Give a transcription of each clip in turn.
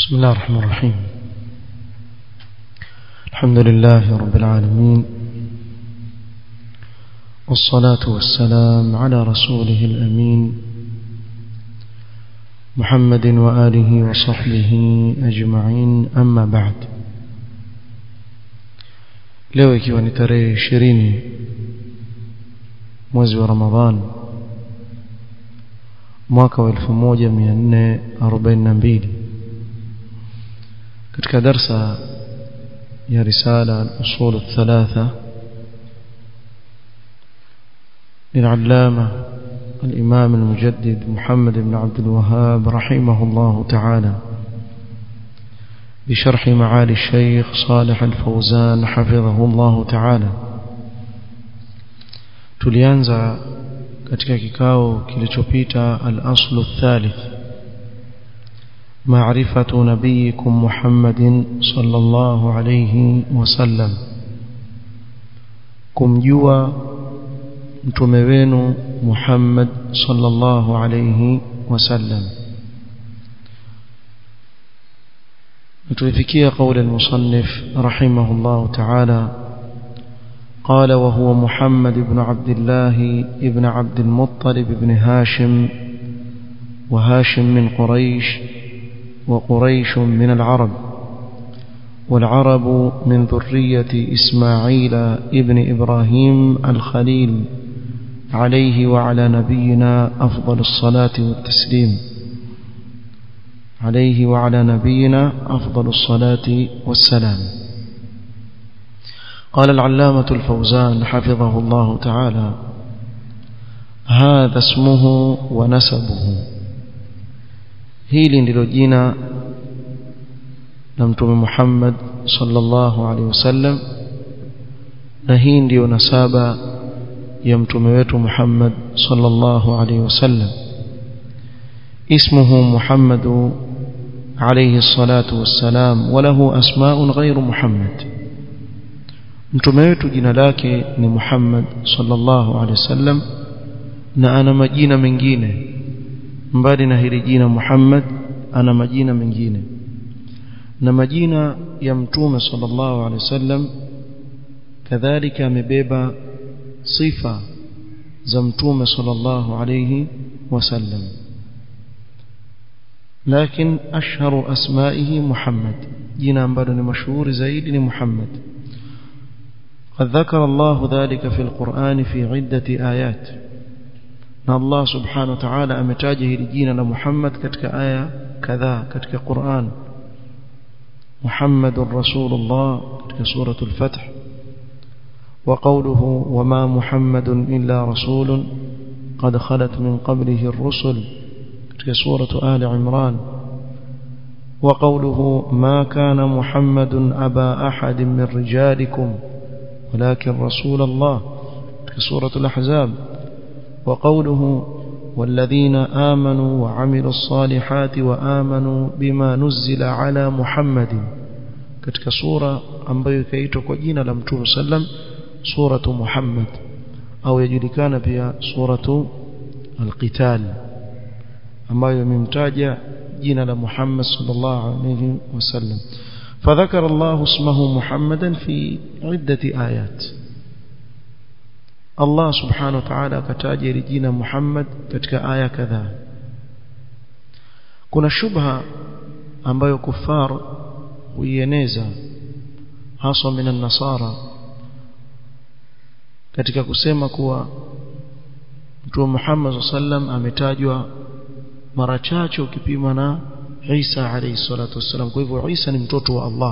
بسم الله الرحمن الرحيم الحمد لله رب العالمين والصلاة والسلام على رسوله الأمين محمد وآله وصحبه أجمعين أما بعد leo ikiwa ni tarehe ishirini mwezi wa ramadhan mwaka wa 1442 katika darsa ya risala al-usul الثلاثه للعلامه الامام المجدد محمد بن عبد الوهاب رحمه الله تعالى بشرح معالي الشيخ صالح الفوزان حفظه الله تعالى tulianza katika kikao kilichopita al-aslu thalith معرفة نبيكم محمد صلى الله عليه وسلم kumjua mtume wenu Muhammad sallallahu alayhi wasallam tulifikia قول المصنف رحمه الله تعالى قال وهو محمد بن عبد الله ابن عبد المطلب بن هاشم وهاشم من قريش وقريش من العرب والعرب من ذرية إسماعيل ابن إبراهيم الخليل عليه وعلى نبينا أفضل الصلاة والتسليم عليه وعلى نبينا أفضل الصلاة والسلام قال العلامة الفوزان حفظه الله تعالى هذا اسمه ونسبه hili ndilo jina la mtume Muhammad sallallahu alaihi wasallam na hii ndiyo nasaba ya mtume wetu Muhammad sallallahu alaihi wasallam اسمه محمد عليه الصلاة والسلام وله أسماء غير محمد mtume wetu jina lake ni Muhammad sallallahu alaihi wasallam na ana majina mengine mbali na hili jina Muhammad ana majina mengine na majina ya mtume sallallahu alaihi wasallam kadhalika amebeba sifa za mtume sallallahu alaihi wasallam لكن أشهر أسمائه محمد جنا ambalo مشهور زيد محمد قد ذكر الله ذلك في القرآن في عدة آيات na Allah subhanahu wa ta'ala ametaja hili jina la Muhammad katika aya kadhaa katika Qur'an Muhammadur Rasulullah katika suratul Fath wa qawluhu wama Muhammadun illa rasulun qad khalat min qablihi ar-rusul katika suratu Ali Imran wa qawluhu ma kana Muhammadun aba ahadin min rijalikum ولكن رسول الله في سورة الأحزاب وقوله والذين آمنوا وعملوا الصالحات وآمنوا بما نزل على محمد katika sura ambayo ikaitwa kwa jina la Mtume sallam suratu Muhammad au yajulikana pia suratu al-Qital ambayo imemtaja jina la Muhammad sallallahu alayhi wasallam فذكر الله اسمه محمدا في عدة آيات Allah subhanahu wa ta'ala akataja ile jina Muhammad katika aya kadhaa kuna shubha ambayo kufar huieneza haswa minan nasara katika kusema kuwa Mtume Muhammad sallam ametajwa mara chache ukipima na Isa alayhi salatu wassalam kwa hivyo Isa ni mtoto wa Allah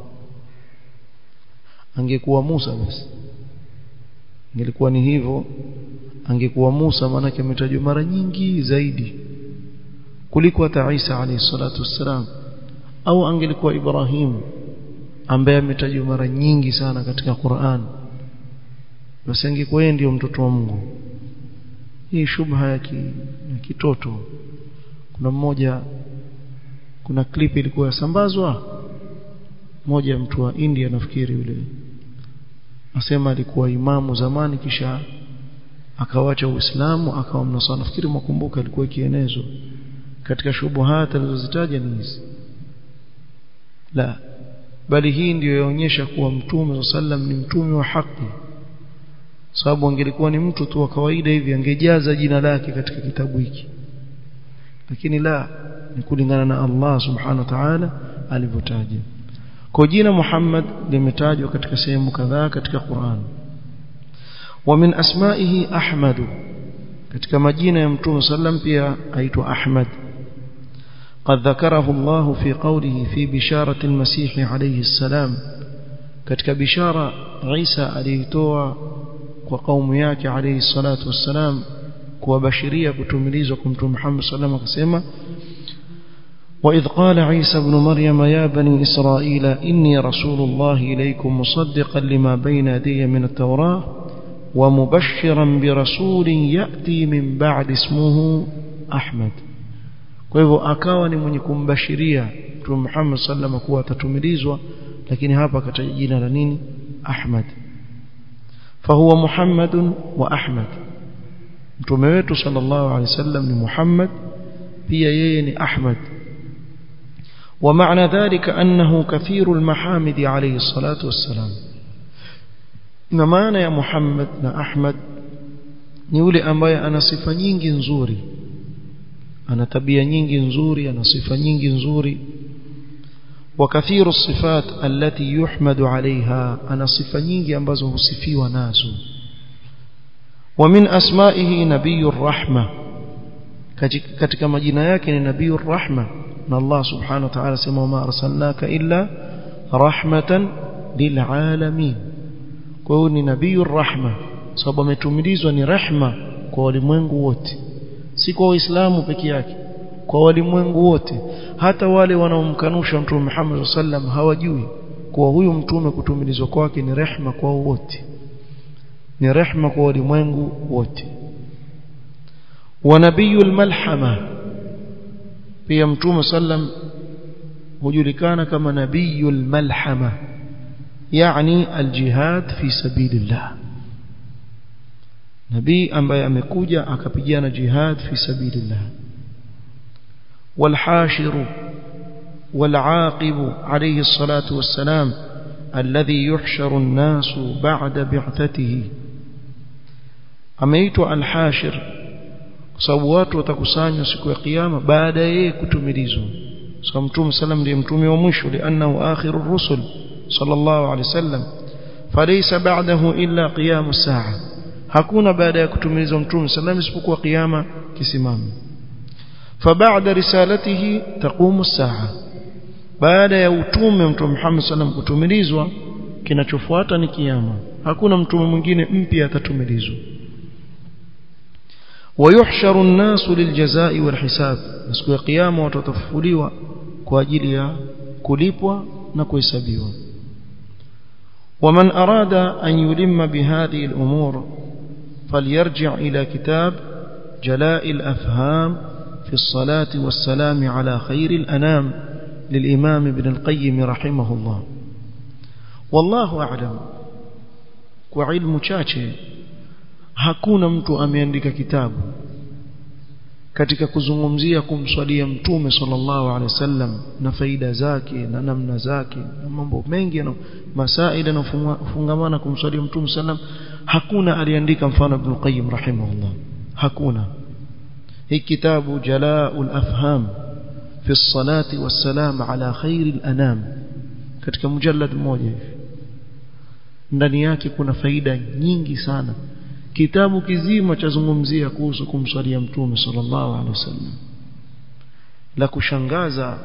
angekuwa Musa basi ingelikuwa ni hivyo angekuwa Musa manake ametajwa mara nyingi zaidi kuliko hata Isa alayhi salatu wassalam au angelikuwa Ibrahim ambaye ametajwa mara nyingi sana katika Qur'an basi angekuwa yeye ndio mtoto wa Mungu hii shubha ya, ki, ya kitoto kuna mmoja kuna clip ilikuwa yasambazwa moja ya mtu wa India nafikiri yule asema alikuwa imamu zamani kisha akawacha uislamu akawa mnasara nafikiri mwakumbuka alikuwa ikienezwa katika shubuhat alizozitaja ni hizi la bali hii ndiyo yaonyesha kuwa mtume sallam ni mtume wa haki sababu angelikuwa ni mtu tu wa kawaida hivi angejaza jina lake katika kitabu hiki lakini la ni kulingana na Allah subhanahu wa ta'ala alivyotaja kwa jina Muhammad limetajwa katika sehemu kadhaa katika Qur'an wa min asma'ihi Ahmad katika majina ya mtume sallam pia aitwa Ahmad قد ذكره الله في قوله في بشارة المسيح عليه السلام katika bishara Isa aliitoa kwa kaumu yake alayhi salatu wassalam kuwabashiria kutumilizwa kwa mtume Muhammad sallallahu alayhi wasallam akasema وإذ قال عيسى ابن مريم يا بني إسرائيل إني رسول الله إليكم مصدقا لما بين يدي من التوراة ومبشرا برسول يأتي من بعد اسمه أحمد kwa hivyo akawa ni mwenye kumbashiria Mtume Muhammad sallam kuwa atatumilizwa lakini hapa akataja jina la nini Ahmad fahuwa Muhammadun wa Ahmad Mtume wetu sallallahu alaihi wasallam ni Muhammad pia yeye ni Ahmad ومعنى ذلك أنه كثير المحامد عليه الصلاة والسلام نمانا يا محمد نا أحمد نيولي أمبايا أنا صفة nyingi nzuri ana tabia nyingi nzuri ana sifa nyingi nzuri وكثير الصفات التي يحمد عليها أنا صفة nyingi ambazo husifiwa nazo ومن أسمائه نبي الرحمة katika majina yake ni nabii الرحمة na Allah subhanahu wa ta'ala sema wama arsalnaka illa rahmatan lilalamin kwa hiyo ni nabii rahma sababu ametumilizwa ni rehma kwa walimwengu wote si kwa waislamu peke yake kwa walimwengu wote hata wale wanaomkanusha mtume Muhammad sallam hawajui kuwa huyu mtume kutumilizwa kwake ni rehma kwa wote ni rehma kwa walimwengu wote wa nabiyul malhama pia mtume sallam hujulikana kama nabiyul malhama yani aljihad fi sabilillah nabii ambaye amekuja akapigana jihad fi sabilillah والحاشر والعاقب عليه الصلاة والسلام الذي يحشر الناس بعد بعثته ameitwa al-hashir kwa sababu watu watakusanywa siku ya kiyama baada ya yeye kutumilizwa so mtume sallam ndiye mtume wa mwisho liannahu akhiru rusul sallallahu alayhi wasallam falaysa ba'dahu illa qiyam as-sa'a hakuna baada ya kutumilizwa mtume sallam isipokuwa kiyama kisimame فبعد رسالته تقوم الساعه baada ya utume mtume Muhammad sallam kutumilizwa kinachofuata ni kiyama hakuna mtume mwingine mpya atatumilizwa ويحشر الناس للجزاء والحساب siku ya kiyama watu watafufuliwa kwa ajili ya kulipwa na kuhesabiwa ومن أراد أن يلم بهذه الأمور فليرجع إلى كتاب جلاء الأفهام في الصلاة والسلام على خير الأنام للإمام ابن القيم رحمه الله والله أعلم وعلم chache hakuna mtu ameandika kitabu katika kuzungumzia kumswalia mtume sallallahu alaihi wasallam na faida zake na namna zake na mambo mengi na masaida na fungamana kumswalia mtume sallam hakuna aliandika mfano ibn qayyim rahimahullah hakuna hii kitabu jalaul afham fi الصلاه والسلام على خير الانام katika mujallad mmoja hivi ndani yake kuna faida nyingi sana kitabu kizima chazungumzia kuhusu kumswalia mtume sallallahu alaihi wasallam la kushangaza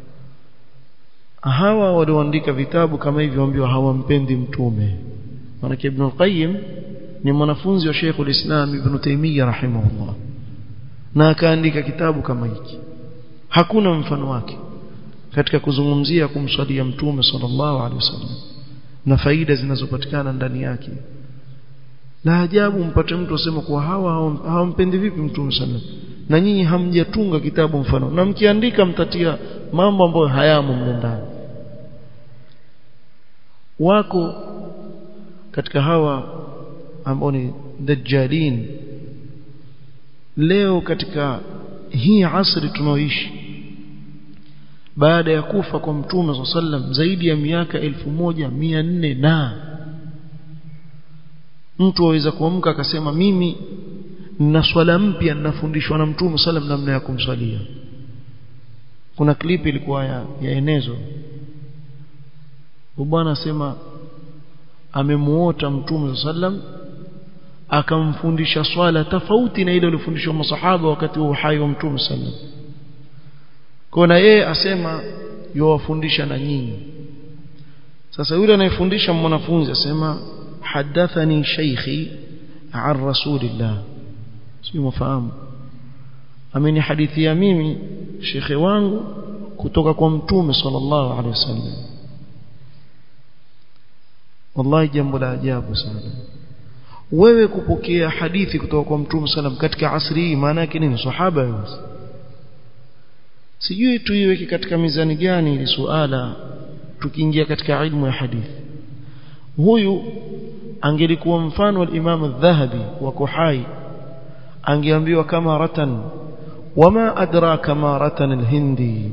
hawa walioandika vitabu kama hivyo ambao hawampendi mtume maana ibn al-qayyim ni mwanafunzi wa Sheikh al-Islam Ibn Taymiyyah rahimahullah na akaandika kitabu kama hiki hakuna mfano wake katika kuzungumzia kumswalia mtume sallallahu alaihi wasallam na faida zinazopatikana ndani yake la ajabu mpate mtu asema kuwa hawa hawampendi vipi mtume sallam na nyinyi hamjatunga kitabu mfano na mkiandika mtatia mambo ambayo hayamo mle ndani wako katika hawa ambao ni dajjalin leo katika hii asri tunaoishi baada ya kufa kwa mtume sallam zaidi ya miaka elfu moja mia nne na mtu aweza kuamka akasema mimi nina swala mpya ninafundishwa na mtume sallam namna ya kumswalia kuna klipi ilikuwa ya, ya enezo bwana asema amemuota mtume sallam akamfundisha swala tofauti na ile aliyofundishwa masahaba wakati wa uhai wa mtume sallam kwa na yeye asema yowafundisha na nyinyi sasa yule anayefundisha mwanafunzi asema hadathani shaykhi an rasulillah sio mfahamu amenihadithia mimi shekhe wangu kutoka kwa mtume sallallahu alaihi wasallam wallahi jambo la ajabu sana wewe kupokea hadithi kutoka kwa mtume sallam katika asri hii maana yake nini sahaba yule sijui tuiweke katika mizani gani ili suala tukiingia katika ilmu ya hadithi huyu angelikuwa mfano wa Imam al-Dhahabi wako hai angeambiwa kama ratan wama adraka ma ratan al-hindi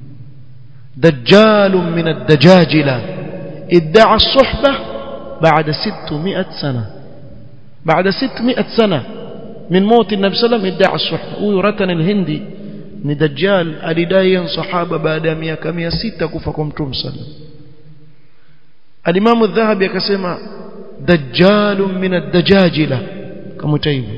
دجال من الدجاجلة ادعى الصحبة بعد ستمائة سنة بعد ستمائة سنة من موت النبي صلى الله عليه وسلم ادعى الصحبة ويرتن الهندي ni dajjal alidai sahaba baada ya miaka 600 kufa kwa mtume sallam alimamu dhahabi akasema dajjalun min ad-dajajila kama hivyo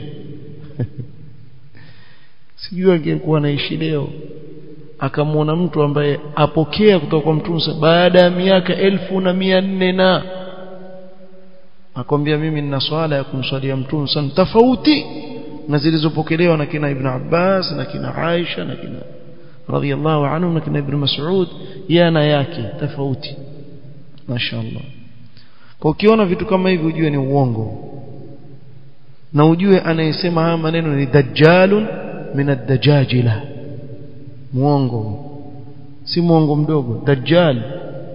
sijui angekuwa anaishi leo akamwona mtu ambaye apokea kutoka kwa mtume baada ya miaka elfu na mia nne na akwambia mimi nina swala ya kumswalia mtume sana tofauti na zilizopokelewa na kina Ibn Abbas na kina Aisha na kina radhiallahu anhu na kina Ibn Mas'ud yana yake tofauti mashaallah kwa ukiona vitu kama hivi ujue ni uongo na ujue anayesema haya maneno ni dajjalun min ad-dajajila muongo si muongo mdogo dajjal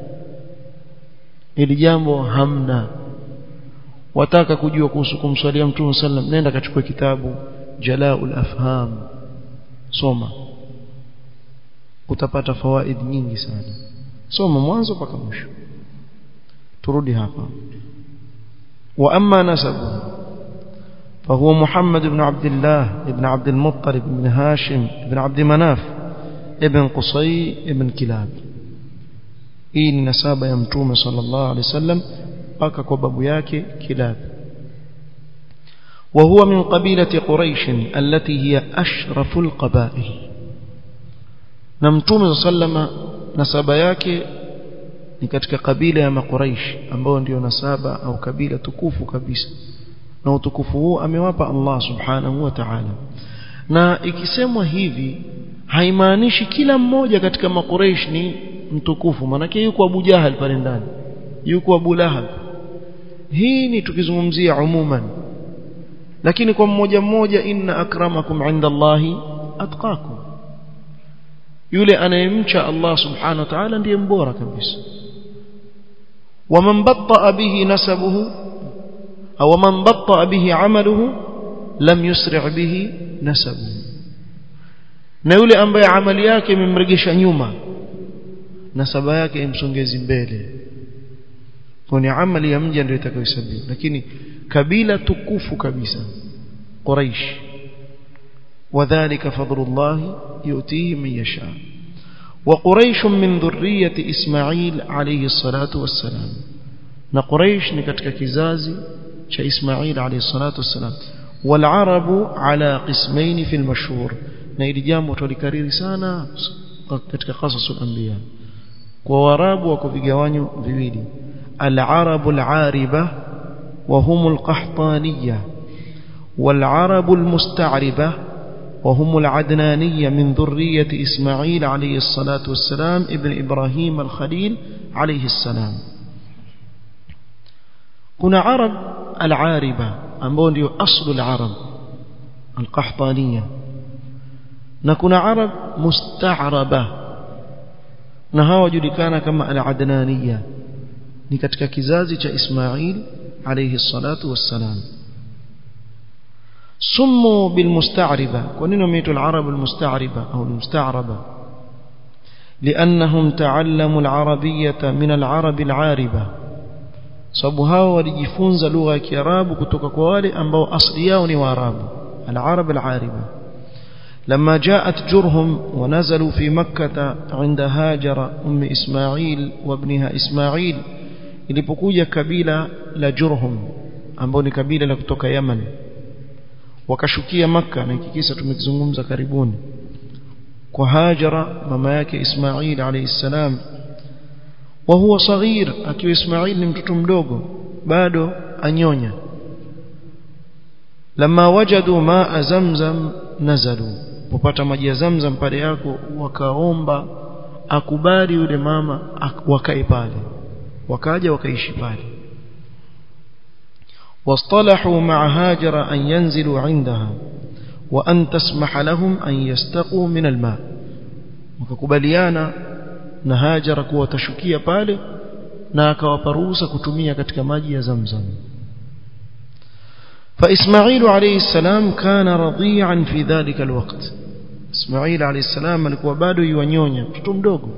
ili jambo hamna wataka kujua kuhusu kumswalia mtume sallam nenda kachukua kitabu jalaul afham soma utapata fawaid nyingi sana soma mwanzo mpaka mwisho turudi hapa wa amma nasabu فهو محمد بن عبد الله بن عبد المطلب بن هاشم بن عبد مناف ابن قصي ابن كلاب hii ni nasaba ya mtume sallallahu alaihi wasallam mpaka kwa babu yake kilab وهو من قبيلة قريش التي هي أشرف القبائل نمتوم صلى nasaba yake ni katika kabila ya makuraish ambao ndio nasaba au kabila tukufu kabisa na utukufu huu amewapa Allah subhanahu wa ta'ala na ikisemwa hivi haimaanishi kila mmoja katika makuraish ni mtukufu manake yuko Abu Jahal pale ndani yuko Abu Lahab hii ni tukizungumzia umuman lakini kwa mmoja mmoja inna akramakum inda Allahi atqakum yule anayemcha Allah subhanahu wa ta'ala ndiye mbora kabisa waman batta bihi nasabuhu au man batta bihi amaluhu lam yusri' bihi nasabuhu na yule ambaye amali yake imemregesha nyuma nasaba yake imsongezi mbele kwa ni amali ya mja ndio itakayohesabiwa lakini kabila tukufu kabisa quraish وذلك فضل الله يؤتيه من يشاء وقريش من ذرية إسماعيل عليه الصلاة والسلام نقريش نكتك كزازي شا إسماعيل عليه الصلاة والسلام والعرب على قسمين في المشهور نيل جامو تولكرير سانا كتك قصص الأنبياء ووراب وكفقوانيو viwili العرب العاربة وهم القحطانية والعرب المستعربة وهم العدنانية من ذرية إسماعيل عليه الصلاة والسلام ابن إبراهيم الخليل عليه السلام كنا عرب العاربة أمبون أصل العرب القحطانية نكون عرب مستعربة نهاو جلكان كما العدنانية نكتك كزازي إسماعيل عليه الصلاة والسلام سموا بالمستعربة ونين ميت العرب المستعربة أو المستعربة لأنهم تعلموا العربية من العرب العاربة sababu hao walijifunza lugha ya Kiarabu kutoka kwa wale ambao asili yao ni Waarabu al-Arab al-Ariba لما جاءت جرهم ونزلوا في مكة عند هاجر أم إسماعيل وابنها إسماعيل ilipokuja kabila la Jurhum ambao ni kabila la kutoka Yaman wakashukia maka na hiki kisa tumekizungumza karibuni kwa Hajara mama yake Ismail alayhi salam wa huwa saghir akiwa Ismail ni mtoto mdogo bado anyonya lama wajadu maa zamzam nazalu popata maji ya zamzam pale yako wakaomba akubali yule mama wakae pale wakaja wakaishi pale واصطلحوا مع هاجر أن ينزلوا عندها وأن تسمح لهم أن يستقوا من الماء وككبليانا نهاجر كوا تشكيا pale na akawaparuhusa kutumia katika maji ya Zamzam فإسماعيل عليه السلام كان رضيعا في ذلك الوقت إسماعيل عليه السلام alikuwa bado yuanyonya mtoto mdogo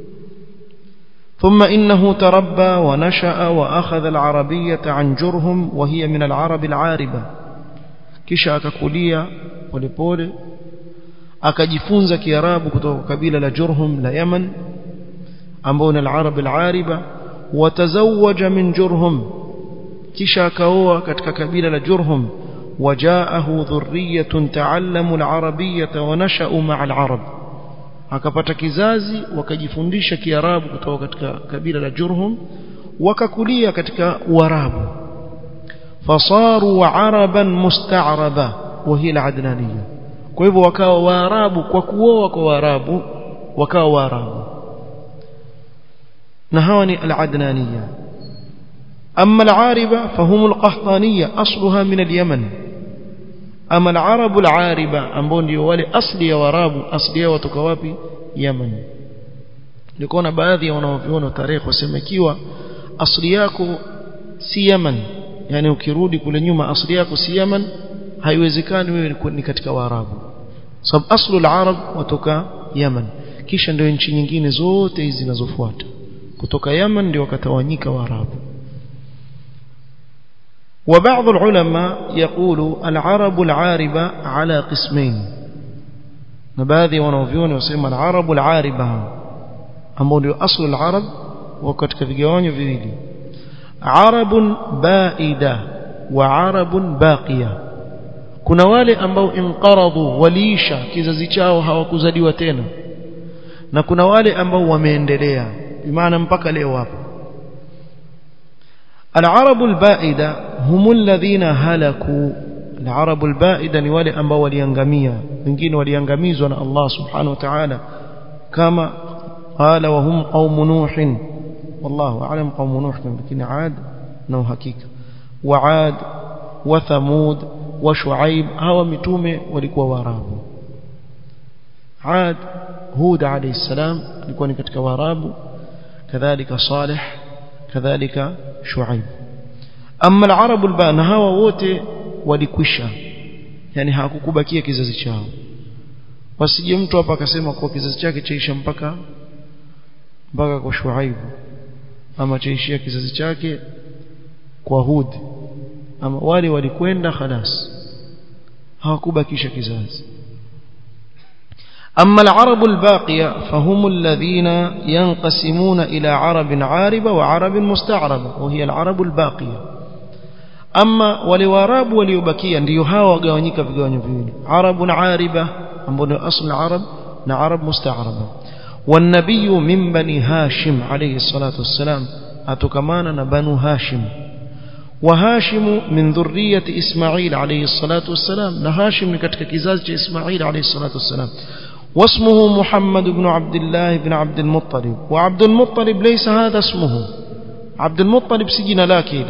ثم إنه تربى ونشأ وأخذ العربية عن جرهم وهي من العرب العاربة kisha akakulia polepole akajifunza kiarabu kutoka kabila la Jurhum la Yaman ambao ni al-Arab al-Ariba watazawaja min Jurhum kisha akaoa katika kabila la Jurhum wajaahu dhurriyatun ta'allamu al-arabiyyata wa nasha'u ma'a al-arab akapata kizazi wakajifundisha kiarabu kutoka katika kabila la Jurhum wakakulia katika Uarabu fasaru araban musta'raba wa hiya al-adnaniyya kwa hivyo wakawa waarabu kwa kuoa kwa waarabu wakawa waarabu na hawa ni al-adnaniyya أما العاربة فهم القحطانية أصلها من اليمن أما العرب العاربة أمبون دي wale asli ya warabu asli yao kutoka wapi Yemen nilikuwa baadhi ya wanaoviona tarehe wasema ikiwa asli yako si Yemen yani ukirudi kule nyuma asli yako si Yemen haiwezekani wewe ni katika waarabu sababu aslu al-arab watoka Yemen kisha ndio nchi nyingine zote hizi zinazofuata kutoka Yemen ndio wakatawanyika waarabu وبعض العلماء يقول العرب العاربة على قسمين نباذي ونوفيون يسمى العرب العاربة أمول أصل العرب وكتك في جواني في عرب بائدة وعرب باقية kuna wale ambao inqaradhu waliisha kizazi chao hawakuzaliwa tena na kuna wale ambao wameendelea bimaana mpaka leo hapo العرب البائدة هم الذين هلكوا العرب البائدة ni wale ambao waliangamia wengine waliangamizwa na Allah subhanahu wa ta'ala kama qala wa hum qaum nuh wallahu a'lam qaum nuh lakini aad na hakika wa aad wa thamud wa shuaib hawa mitume walikuwa waarabu aad hud alayhi salam alikuwa ni katika waarabu kadhalika salih kadhalika shuaib amma al-arab al-bana hawa wote walikwisha yani hakukubakia kizazi chao wasije mtu hapa akasema kwa kizazi chake chaisha mpaka mpaka kwa shuaib ama chaishia kizazi chake kwa hud ama wale walikwenda khalas hawakubakisha kizazi أما العرب الباقية فهم الذين ينقسمون إلى عرب عاربة وعرب مستعربة وهي العرب الباقية أما ولواراب وليبكيا ليهاوى قوانيك في قواني فيني عرب عاربة أمبني أصل العرب عرب مستعربة والنبي من بني هاشم عليه الصلاة والسلام أتكمانا بنو هاشم وهاشم من ذرية إسماعيل عليه الصلاة والسلام نهاشم لكتك كزاز إسماعيل عليه الصلاة والسلام واسمه محمد بن عبد الله بن عبد المطلب وعبد المطلب ليس هذا اسمه عبد المطلب سجن لكن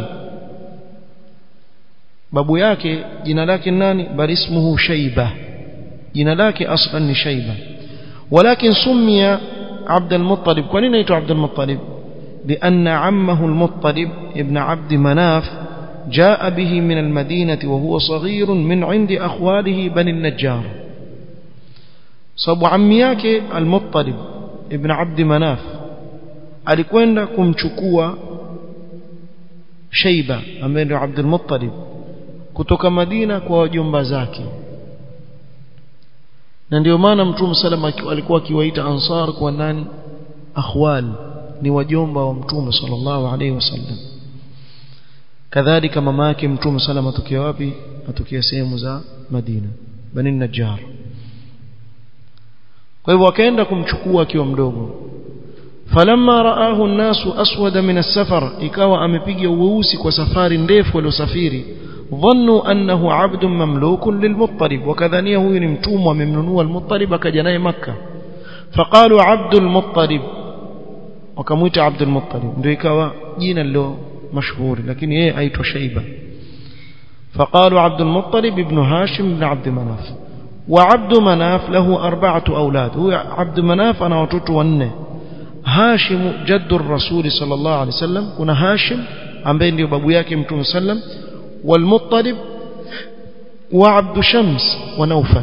babu yake jina lake nani bali ismuhu shayba jina lake aslan ni shayba walakin summiya abd al-muttalib kwa nini aitwa abd al-muttalib لأن عمه المطلب ابن عبد مناف جاء به من المدينة وهو صغير من عند أخواله بني النجار صبو عمياك المطلب ibn Abd Manaf alikwenda kumchukua Sheiba ambaye ndio Abdul Muttalib kutoka Madina kwa wajomba zake na ndio maana Mtume salama alikuwa akiwaita Ansar kwa nani akhwal ni wajomba wa Mtume sallallahu alaihi wasallam kadhalika mama yake Mtume salama atokea wapi atokea sehemu za Madina Bani Najjar kwa hivyo akaenda kumchukua akiwa mdogo falamma raahu an-nasu aswada min as-safar ikawa amepiga uweusi kwa safari ndefu aliyosafiri dhannu annahu abdun mamlukun lilmuttalib wakadhania huyu ni mtumwa amemnunua al-muttalib akaja naye makkah faqalu abdul muttalib wakamuita abdul muttalib ndio ikawa jina lilo mashuhuri lakini yeye aitwa shaiba فقالوا عبد المطلب ابن هاشم بن عبد مناف وعبد مناف له أربعة أولاد هو عبد مناف أنا وتوت ونه هاشم جد الرسول صلى الله عليه وسلم كنا هاشم عن بين بابو yake mtume sallam والمطلب وعبد شمس ونوفل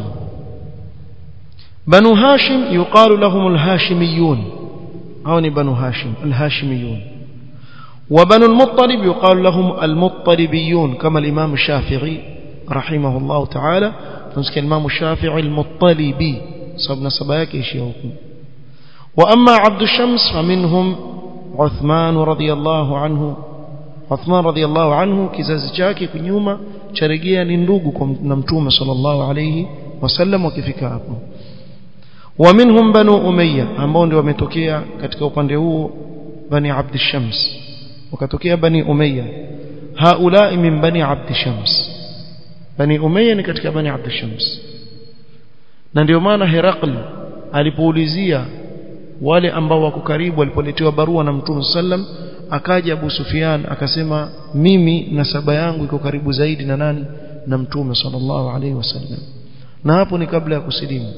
بنو هاشم يقال لهم الهاشميون هون بنو هاشم الهاشميون وبنو المطلب يقال لهم المطلبيون كما الإمام الشافعي رحمه الله تعالى تنسك الإمام الشافعي المطلبي صبنا سبايك يشيوكم وأما عبد الشمس فمنهم عثمان رضي الله عنه عثمان رضي الله عنه kizazi chake kunyuma charejea ni ndugu na mtume sallallahu alayhi wasallam wakifika hapo ومنهم بنو أمية ambao ndio wametokea katika upande huo bani Abd Shams wakatokea bani Umayya haula min bani Abd Shams bani Umayya ni katika bani Abd Shams na ndio maana Herakl alipoulizia wale ambao wako karibu walipoletewa barua na Mtume sallam akaja Abu Sufyan akasema mimi nasaba yangu iko karibu zaidi na nani na Mtume sallallahu alaihi wasallam na hapo ni kabla ya kusilimu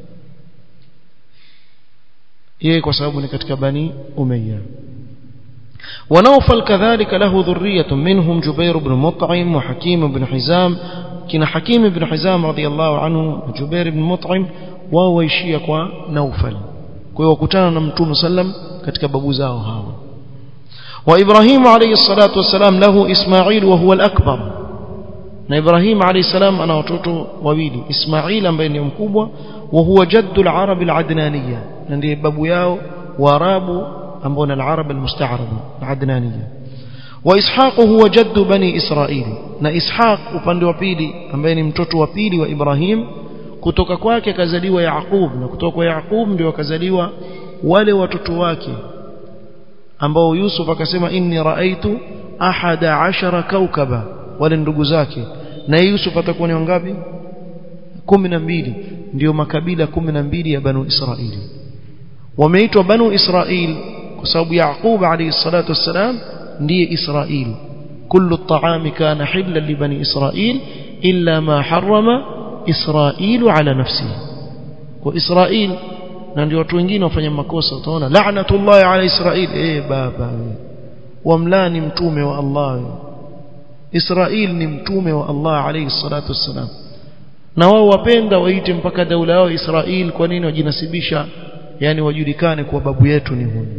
yeye kwa sababu ni katika bani Umayya ونوفل كذلك له ذرية منهم جبير بن مطعم وحكيم بن حزام كنا حكيم بن حزام رضي الله عنه وجبير بن مطعم وهو يشيا kwa نوفل kwa wakutana na mtume sallam katika babu zao hawa وإبراهيم عليه الصلاة والسلام له إسماعيل وهو الأكبر na Ibrahim alayhi salam ana watoto wawili Ismail ambaye ni mkubwa wa huwa jaddu al-arab al-adnaniyya na ndiye babu yao waarabu ambao ni al-arab al-musta'raba al-adnaniyya wa Ishaq huwa jaddu bani Israil na Ishaq upande wa pili ambaye ni mtoto wa pili wa Ibrahim kutoka kwake akazaliwa Yaqub na kutoka kwa Yaqub ndio akazaliwa wale watoto wake ambao Yusuf akasema inni raaitu ahada ashara kaukaba wale ndugu zake na Yusuf atakuwa ni wangapi mbili ndio makabila mbili ya banu Israili wameitwa banu Israil kwa sababu Yaqub alayhi salatu wassalam ndiye Israil kullu at-ta'ami kana hillan li bani Israil illa ma harrama Israilu ala nafsihi kwa Israil na ndio watu wengine wafanya makosa utaona la'natullah ala Israil eh baba wamlani mtume wa Allah Israil ni mtume wa Allah alayhi salatu wassalam na wao wapenda waite mpaka daula yao Israil kwa nini wajinasibisha yani wajulikane kwa babu yetu ni huyu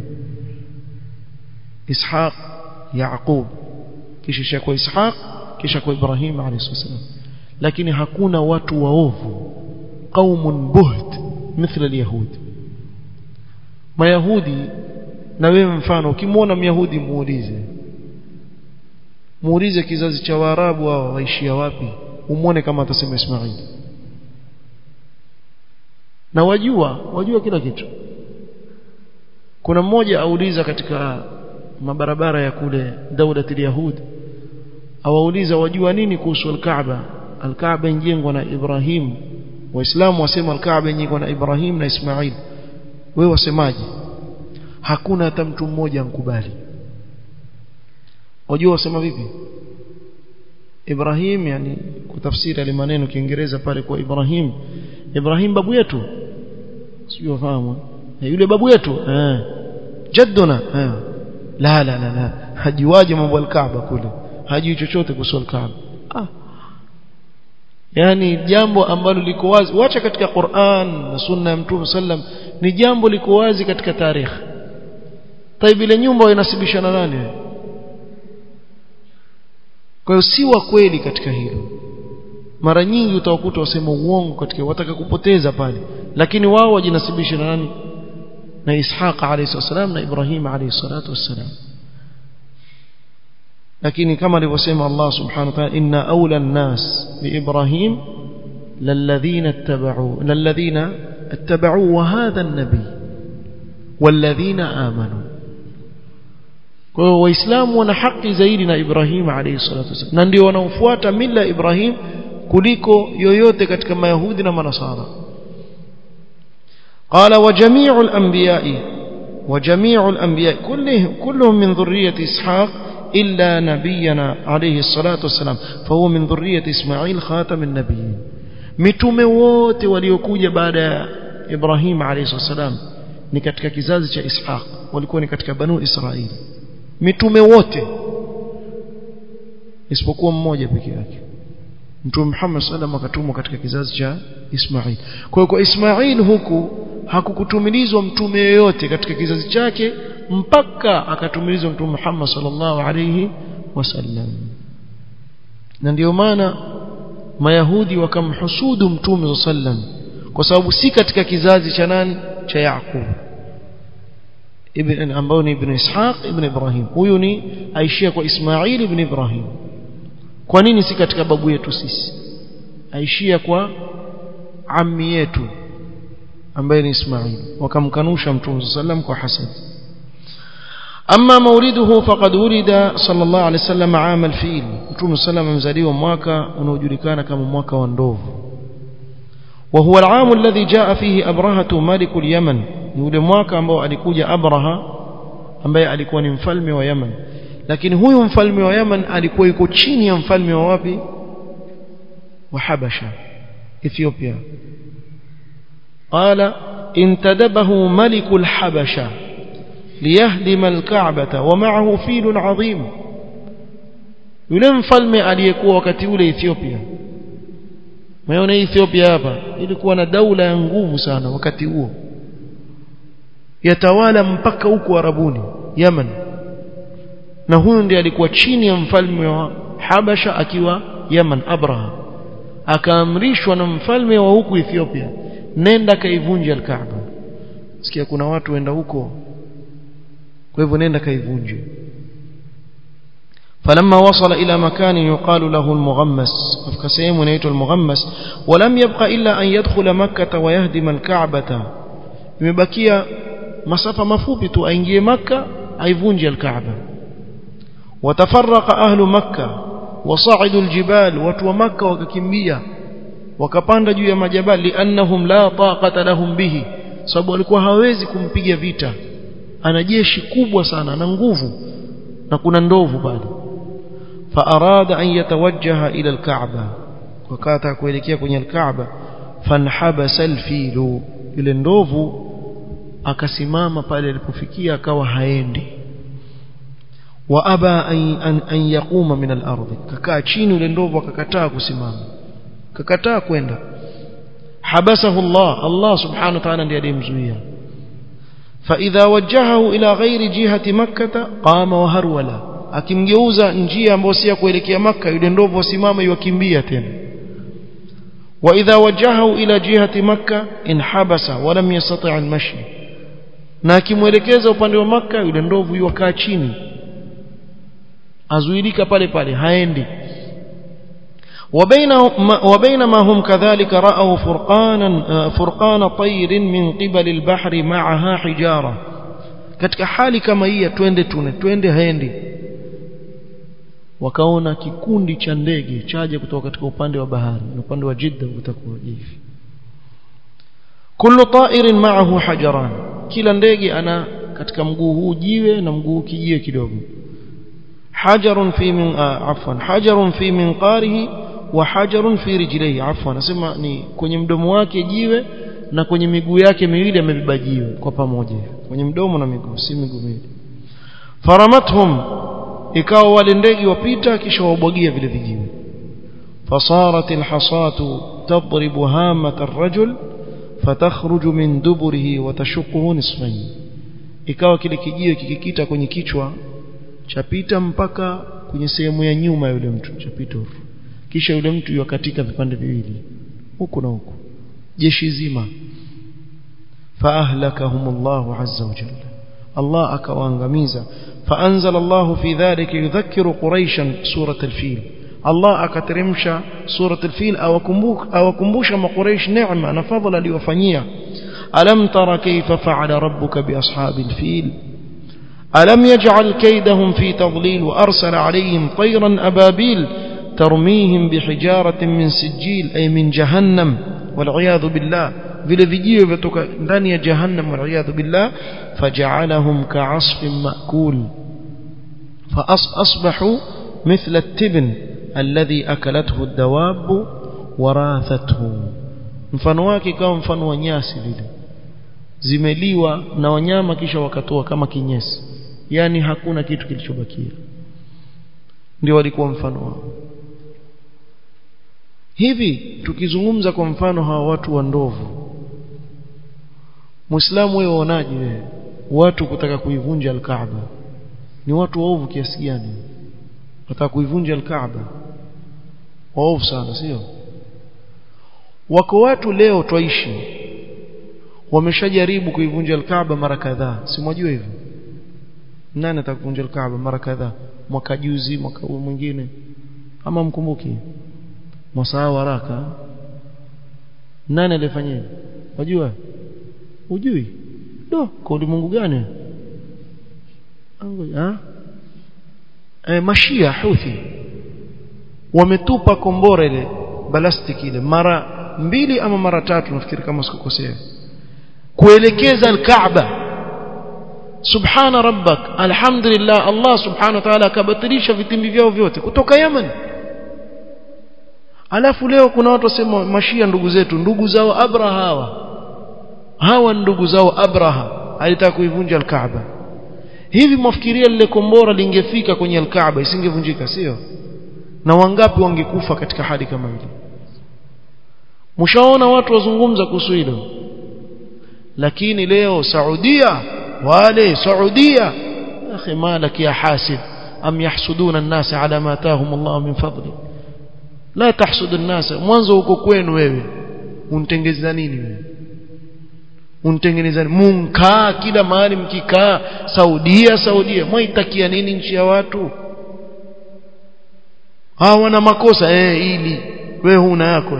Ishaq Yaqub kisha kwa Ishaq kisha kwa Ibrahim alayhi salam lakini hakuna watu waovu qaumun buht mithla alyahud mayahudi na wewe mfano ukimwona myahudi muulize muulize kizazi cha waarabu hao waishia wapi umwone kama atasema Ismail na wajua wajua kila kitu kuna mmoja auliza katika mabarabara ya kule daulatil yahud awauliza wajua nini kuhusu al-Kaaba al-Kaaba injengwa na Ibrahim waislamu wasema al-Kaaba injengwa na Ibrahim na Ismail wewe wasemaje hakuna hata mtu mmoja ankubali wajua wasema vipi Ibrahim yani kutafsiri ile maneno Kiingereza pale kwa Ibrahim Ibrahim babu yetu sio wafahamu yule babu yetu eh jadduna eh la la la la hajiwaje mambo al-Kaaba kule hajui chochote kuhusu al-Kaaba ah yani jambo ambalo liko wazi wacha katika Qur'an na sunna ya Mtume sallam ni jambo liko wazi katika tarehe taibu ile nyumba inasibisha na nani kwa hiyo si wa kweli katika hilo mara nyingi utawakuta wasema uongo katika wataka kupoteza pale lakini wao wajinasibisha na nani na Ishaq alayhi salam na Ibrahim alayhi salatu wassalam lakini kama alivyosema Allah subhanahu wa ta'ala inna awla an-nas bi Ibrahim lalladhina ittaba'u lalladhina ittaba'u wa hadha an-nabi walladhina amanu kwa hiyo waislamu wana haki zaidi na Ibrahim alayhi salatu wasallam na ndio wanaofuata mila ya Ibrahim kuliko yoyote katika mayahudi na manasara قال وجميع الأنبياء وجميع الأنبياء كلهم كلهم من ذرية إسحاق إلا نبينا عليه الصلاة والسلام فهو من ذرية إسماعيل خاتم النبيين mitume wote waliokuja baada ya Ibrahim alayhi salam ni katika kizazi cha Ishaq walikuwa ni katika banu Israili mitume wote isipokuwa mmoja peke yake Mtume Muhammad sallam akatumwa katika kizazi cha Ismail kwa hiyo kwa Ismail huku hakukutumilizwa mtume yoyote katika kizazi chake mpaka akatumilizwa Mtume Muhammad sallallahu alayhi wasallam na ndio maana mayahudi wakamhusudu mtume sallam kwa sababu si katika kizazi cha nani cha Yaqub ibn ambao ni ibn Ishaq ibn Ibrahim huyu ni aishia kwa Ismail ibn Ibrahim kwa nini si katika babu yetu sisi aishia kwa ammi yetu ambaye ni Ismail wakamkanusha mtume sallam kwa hasad أما مولده فقد ولد صلى الله عليه وسلم عام الفيل متوم سلام مزاليwa mwaka unaojulikana kama mwaka wa ndovu وهو العام الذي جاء فيه أبرهة ملك اليمن yule mwaka ambao alikuja Abraha ambaye alikuwa ni mfalme wa Yemen lakini huyu mfalme wa Yemen alikuwa yuko chini ya mfalme wa wapi wa Habasha Ethiopia قال انتدبه ملك الحبشه ليهدم الكعبة ومعه فيل عظيم yule mfalme aliyekuwa wakati ule Ethiopia Umeona Ethiopia hapa ilikuwa na daula ya nguvu sana wakati huo yatawala mpaka huko Arabuni Yemen na huyu ndiye alikuwa chini ya mfalme wa Habasha akiwa Yemen Abraha akaamrishwa na mfalme wa huku Ethiopia nenda kaivunje al-Kaaba sikia kuna watu wenda huko kwa hivyo nenda kaivunje فلما وصل إلى مكان يقال له المغمس فكسيم نيت المغمس ولم يبقى إلا أن يدخل مكة ويهدم الكعبة يمبكيا مسافة مفوبة أنجي مكة أيفونج الكعبة وتفرق أهل مكة وصعدوا الجبال وتو مكة وككمية وكباند juu ya majabali liannahum la taqata lahum bihi sababu walikuwa hawezi kumpiga vita ana jeshi kubwa sana na nguvu na kuna ndovu pale faarada an yatawajjaha ila alkaaba wakata kuelekea kwenye alkaaba fanhabasa alfilu ile ndovu akasimama pale alipofikia akawa haendi wa aba an, an, an yaquma min al-ardh kakaa chini ule ndovu akakataa kusimama kakataa kwenda habasahu Allah Allah subhanahu wa ta'ala ndiye aliyemzuia فإذا وجهه إلى غير جهة مكة قام وهرولا akimgeuza njia ambayo si ya kuelekea maka yule ndovu asimama iwakimbia tena wa idha wajahahu ila jihati makka inhabasa wa lam yastati' al-mashi na akimwelekeza upande wa maka yule ndovu yukaa chini azuilika pale pale haendi وبينما هم كذلك رأوا فرقانا فرقان طير من قبل البحر معها حجارة katika hali kama hii twende tune twende haendi wakaona kikundi cha ndege chaje kutoka katika upande wa bahari na upande wa Jidda utakuwa hivi kullu ta'irin ma'ahu hajaran kila ndege ana katika mguu huu jiwe na mguu kijiwe kidogo hajarun fi min afwan hajarun fi minqarihi wa hajarun fi rijlihi afwan nasema ni kwenye mdomo wake jiwe na kwenye miguu yake miwili amebeba jiwe kwa pamoja kwenye mdomo na miguu si miguu miwili faramathum ikawa wale ndege wapita kisha wabwagia vile vijiwe fasarat alhasatu tadribu hamat arrajul fatakhruju min duburihi wa tashuquhu nisfayn ikawa kile kijiwe kikikita kwenye kichwa chapita mpaka kwenye sehemu ya nyuma yule mtu chapita kisha yule mtu yakatika vipande viwili huku na huku jeshi zima faahlakahumullahu azza wa jalla Allah akawaangamiza فأنزل الله في ذلك يذكر قريشا سورة الفيل الله akateremsha سورة الفيل awakumbusha maqureish neema na fadhila aliyofanyia alam tara kayfa fa'ala rabbuka bi ashabil fil alam yaj'al kaydahum fi tadlil wa arsala alayhim tayran ababil tarmihim bihijaratin min sijil ay min jahannam wal iyad billah vile vijiwe vitoka ndani ya jahannam wal iyad billah faj'alahum ka'asfin ma'kul فأصبحوا مثل التبن الذي أكلته الدواب وراثته mfano wake kama mfano wa nyasi vile zimeliwa na wanyama kisha wakatoa kama kinyesi yani hakuna kitu kilichobakia ndio walikuwa mfano wao hivi tukizungumza kwa mfano hawa watu wa ndovu Muislamu wewe uonaje wewe watu kutaka kuivunja al-Kaaba ni watu waovu kiasi gani wataka kuivunja al-Kaaba waovu sana sio wako watu leo twaishi wameshajaribu kuivunja al-Kaaba mara kadhaa si mwajua hivyo nani atakuvunja al-Kaaba mara kadhaa mwaka juzi mwaka huu mwingine ama mkumbuki mwasaa haraka nani alifanya wajua ujui do kwa ulimwengu gani ha e, mashia huthi wametupa kombora ile balastiki ile mara mbili ama mara tatu nafikiri kama sikukosea kuelekeza al-Kaaba subhana rabbak alhamdulillah Allah subhanahu wa ta'ala akabatilisha vitimbi vyao vyote kutoka Yemen alafu leo kuna watu wasema mashia ndugu zetu ndugu zao Abraha hawa hawa ndugu zao Abraha alitaka kuivunja al-Kaaba hivi mwafikiria lile kombora lingefika kwenye al-Kaaba isingevunjika sio na wangapi wangekufa katika hali kama ile mshaona watu wazungumza kuhusu hilo lakini leo Saudia wale Saudia akhi malaki ya hasid am yahsuduna an-nas ala ma atahum Allah min fadli la tahsudu an-nas mwanzo uko kwenu wewe unitengeza nini wewe unitengeneza munkaa kila mahali mkikaa Saudia Saudia mwaitakia nini nchi ya watu hawa wana makosa eh ili wewe huna yako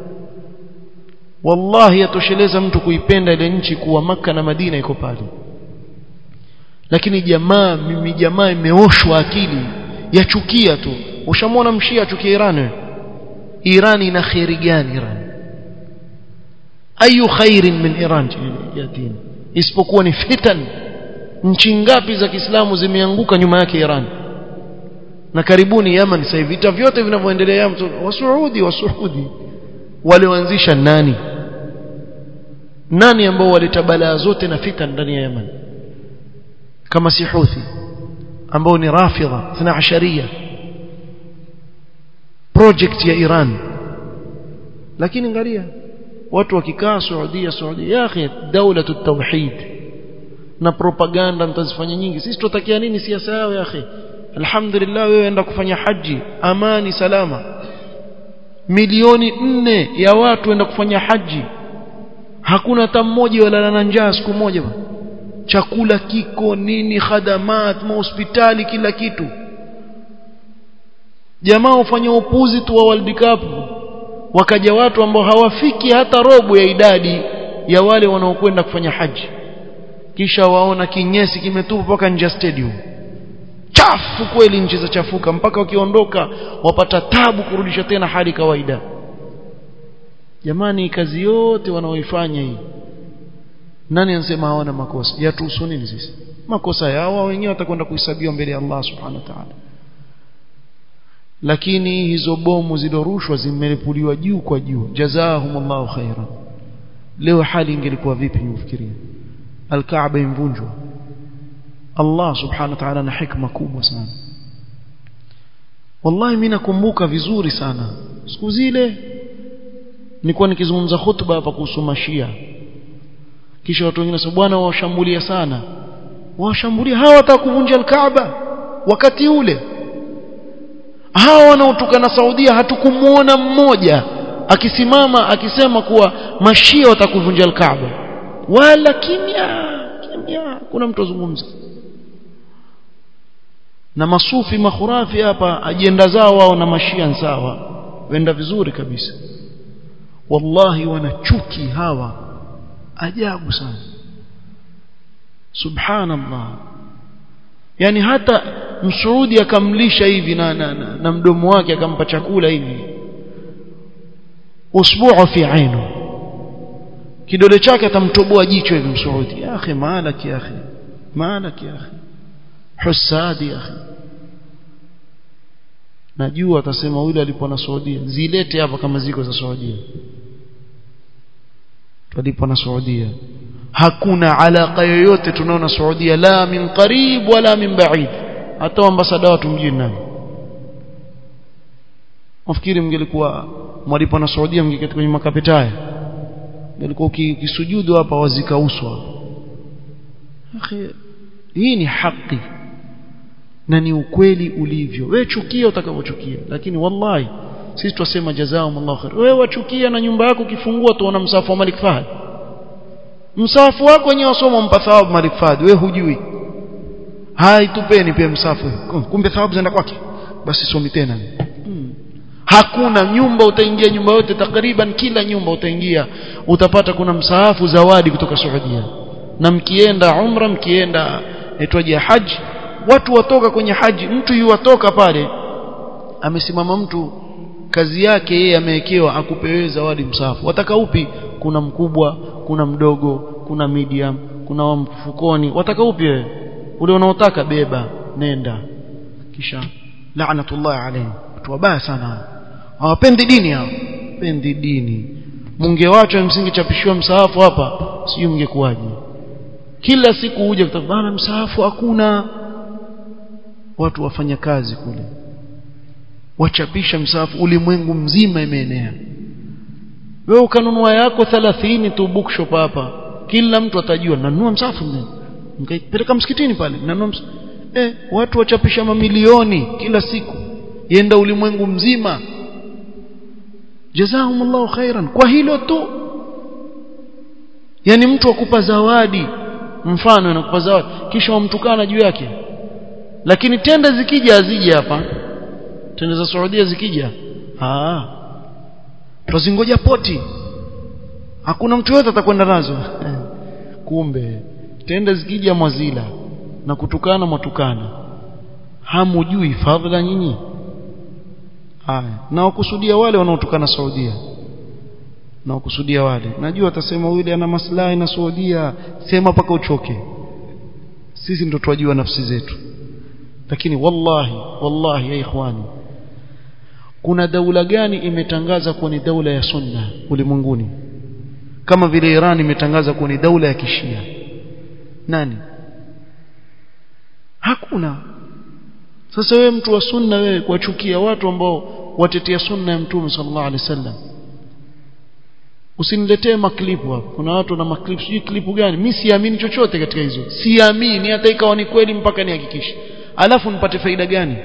wallahi yatosheleza mtu kuipenda ile nchi kuwa maka na Madina iko pale lakini jamaa mimi jamaa imeoshwa akili yachukia tu ushamwona mshia achukia Iran wewe Iran ina khairi gani Iran ayu khairin min Iran yatin isipokuwa ni fitan nchi ngapi za Kiislamu zimeanguka nyuma yake Iran na karibuni Yemen sasa vita vyote vinavyoendelea Yemen wasuudi wasuudi walioanzisha nani nani ambao waleta balaa zote na fitan ndani ya Yemen kama si Houthi ambao ni rafidha 12 project ya Iran lakini angalia watu wakikaa Saudia Saudia ya akhi daulatu tauhid na propaganda mtazifanya nyingi sisi tutakia nini siasa yao ya akhi alhamdulillah wewe enda kufanya haji amani salama milioni nne ya watu enda kufanya haji hakuna hata mmoja walala na njaa siku moja chakula kiko nini khadamat mahospitali kila kitu jamaa ufanya upuzi tu wa World Cup wakaja watu ambao hawafiki hata robo ya idadi ya wale wanaokwenda kufanya haji kisha waona kinyesi kimetupa mpaka nje stadium chafu kweli nchi za chafuka mpaka wakiondoka wapata tabu kurudisha tena hali kawaida jamani kazi yote wanaoifanya hii nani anasema hawana makosa yatuhusu nini sisi makosa yao wenyewe watakwenda kuhesabiwa mbele ya Allah subhanahu wa ta'ala lakini hizo bomu zilorushwa zimelipuliwa juu kwa juu jazaahumullahu khairan leo hali ingelikuwa vipi ufikiria alkaaba imvunjwa Allah subhanahu wa ta'ala na hikma kubwa sana wallahi mimi nakumbuka vizuri sana siku zile nilikuwa nikizungumza hutuba hapa kuhusu mashia kisha watu wengine wasema bwana washambulia sana washambulia hawa wataka kuvunja al-Kaaba wakati ule hawa wanaotukana Saudia hatukumuona mmoja akisimama akisema kuwa mashia watakuvunja al-Kaaba wala kimya kimya kuna mtu azungumza na masufi makhurafi hapa ajenda zao wao na mashia sawa wenda vizuri kabisa wallahi wanachuki hawa ajabu sana subhanallah yani hata msuudi akamlisha hivi na, na, na, na mdomo wake akampa chakula hivi usbu'u fi ainu kidole chake atamtoboa jicho hivi msuudi ya akhi maalak ya akhi maalak ya akhi husadi ya akhi najua atasema yule alipo na Saudia zilete hapa kama ziko za Saudia tulipo na Saudia hakuna alaka yoyote tunaona Saudia la min qarib wala min ba'id hata ambasada watu mjini nani nafikiri mngelikuwa mwalipo na Saudia mngeketi kwenye makapetaya ngelikuwa ukisujudu hapa wazika uswa akhi hii ni haki na ni ukweli ulivyo wewe chukia utakavyochukia lakini wallahi sisi twasema jazakumullahu khair wewe wachukia na nyumba yako ukifungua tuona msafu wa Malik Fahad msafu wako wenyewe wasoma mpa thawabu Malik Fahad wewe hujui hai tupeni pia msafu kumbe thawabu zinaenda kwake basi somi tena hmm. hakuna nyumba utaingia nyumba yote takriban kila nyumba utaingia utapata kuna msahafu zawadi kutoka Saudia na mkienda umra mkienda etwaje haji watu watoka kwenye haji mtu yuwatoka pale amesimama mtu kazi yake yeye amewekewa akupewe zawadi msafu wataka upi kuna mkubwa kuna mdogo kuna medium kuna wa mfukoni wataka upi wewe ule unaotaka beba nenda kisha laanatullah alayhi watu wabaya sana hawapendi dini hao pendi dini mungewacha msingechapishiwa msahafu hapa sijui mngekuwaje kila siku uje kutabana msahafu hakuna watu wafanya kazi kule wachapisha msahafu ulimwengu mzima imeenea wewe ukanunua yako 30 tu bookshop hapa kila mtu atajua nanunua msahafu mkaipeleka msikitini pale nanunua ms... eh watu wachapisha mamilioni kila siku yenda ulimwengu mzima jazakumullahu khairan kwa hilo tu yani mtu akupa zawadi mfano anakupa zawadi kisha wamtukana juu yake lakini tenda zikija azije hapa tenda za Saudia zikija ah tuzingoja poti hakuna mtu yote atakwenda nazo kumbe tenda zikija mwazila na kutukana mwatukana hamujui fadhila nyinyi haya na wakusudia wale wanaotukana Saudia na wakusudia wale najua atasema yule ana maslahi na Saudia sema paka uchoke sisi ndo twajua nafsi zetu lakini wallahi wallahi ya ikhwani kuna daula gani imetangaza kuwa ni daula ya sunna ulimwenguni kama vile Iran imetangaza kuwa ni daula ya kishia nani hakuna sasa wewe mtu wa sunna wewe kuwachukia watu ambao watetea sunna ya mtume sallallahu alaihi wasallam usiniletee maklipu hapo kuna watu na maklipu sijui klipu gani mimi siamini chochote katika hizo siamini hata ikawa ni kweli mpaka nihakikishe alafu nipate faida gani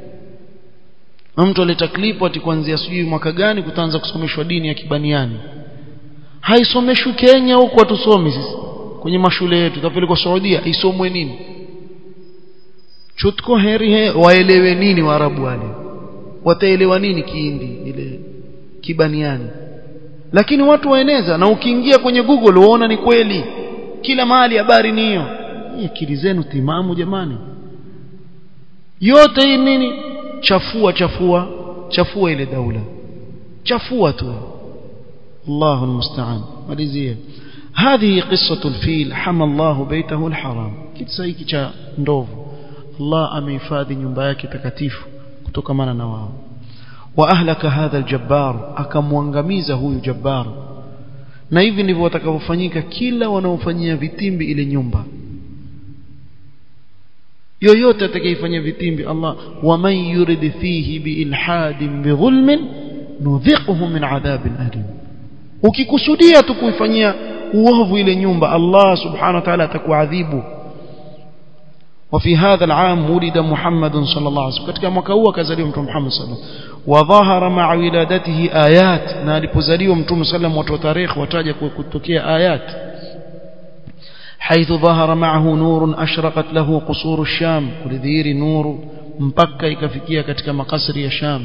mtu aleta klipu ati kuanzia sijui mwaka gani kutaanza kusomeshwa dini ya kibaniani haisomeshwi Kenya huko hatusomi sisi kwenye mashule yetu tutapelekwa Saudia isomwe nini chutko heri he, waelewe nini waarabu wale wataelewa nini kiindi ile kibaniani lakini watu waeneza na ukiingia kwenye Google uona ni kweli kila mahali habari ni hiyo akili zenu timamu jamani yote hii nini chafua chafua chafua ile daula chafua tu الله المستعان مalizia هذه قصة الفيل حمى الله بيته الحرام kisa hiki cha ndovu Allah amehifadhi nyumba yake takatifu kutokamana na wao wa ahlaka hadha aljabbar akamwangamiza huyu jabbar na hivi ndivyo watakavyofanyika kila wanaofanyia vitimbi ile nyumba yoyote atakayefanya vitimbi Allah waman yurid fihi biilhadin bidhulmin nudhiquhu min adhabin alim ukikusudia tu kuifanyia uovu ile nyumba Allah subhanahu wa ta'ala atakuadhibu وفي هذا العام ولد محمد صلى الله عليه وسلم katika mwaka huu akazaliwa mtume Muhammad sallallahu alaihi wasallam wadhahara ma'a wiladatihi ayat na alipozaliwa mtume sallam watu wa tarehe wataja kutokea ayat حيث ظهر معه نور أشرقت له قصور الشام كلذير نور mpaka ikafikia katika makasri ya Sham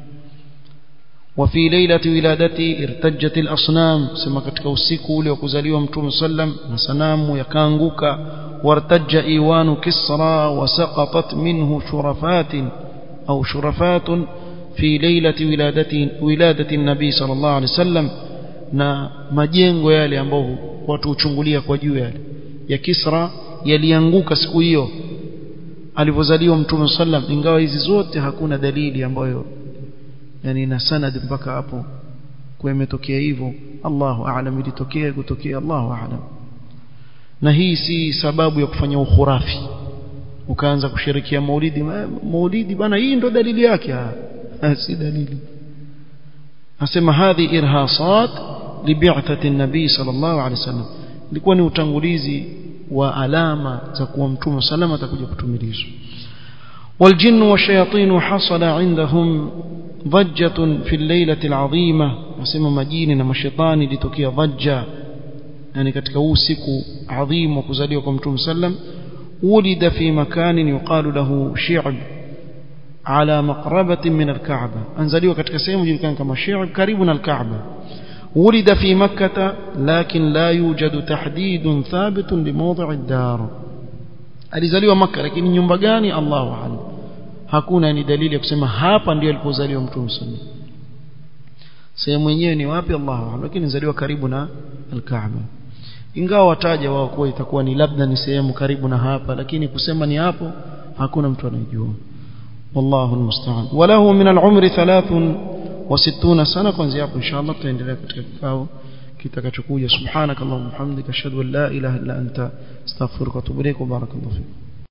وفي ليلة ولادته ارتجت الأصنام سما katika usiku ule wa kuzaliwa mtume sallam na sanamu yakaanguka وارتج إيوان كسرى وسقطت منه شرفات أو شرفات في ليلة ولادة, ولادة النبي صلى الله عليه وسلم na majengo yale ambao watu uchungulia kwa juu yale ya Kisra yalianguka siku hiyo alivyozaliwa mtume sallam ingawa hizi zote hakuna dalili ambayo yani na sanad mpaka hapo kwa imetokea hivyo Allahu a'lam ilitokea kutokea Allahu a'lam na hii si sababu ya kufanya ukhurafi ukaanza kushirikia maulidi maulidi bana hii ndo dalili yake si dalili asema hadhi irhasat libi'thati an-nabi sallallahu alaihi wasallam ilikuwa ni utangulizi wa alama za kuwa mtume salama atakuja kutumilizwa والجن والشياطين حصل عندهم ضجة في الليلة العظيمة وسمى مجين ومشيطان لتكي ضجة يعني katika huu siku adhim wa kuzaliwa kwa mtume sallam ولد في مكان يقال له شعب على مقربة من الكعبة أنزلوا katika sehemu julikana kama Shi'b karibu na al-Kaaba ولد في مكة لكن لا يوجد تحديد ثابت لموضع الدار alizaliwa Makka lakini nyumba gani Allahu a'lam hakuna ni dalili ya kusema hapa ndio alipozaliwa mtume sallallahu sehemu yenyewe ni wapi Allahu a'lam lakini alizaliwa karibu na al-Kaaba ingawa wataja wao kuwa itakuwa ni labda ni sehemu karibu na hapa lakini kusema ni hapo hakuna mtu anayejua والله المستعان وله من العمر ثلاث وستون سنة kuanzia hapo inshallah tutaendelea katika kikao kitakachokuja subhanakallahumma hamdika ashhadu an la ilaha illa anta astaghfiruka wa atubu ilaik wa barakallahu fik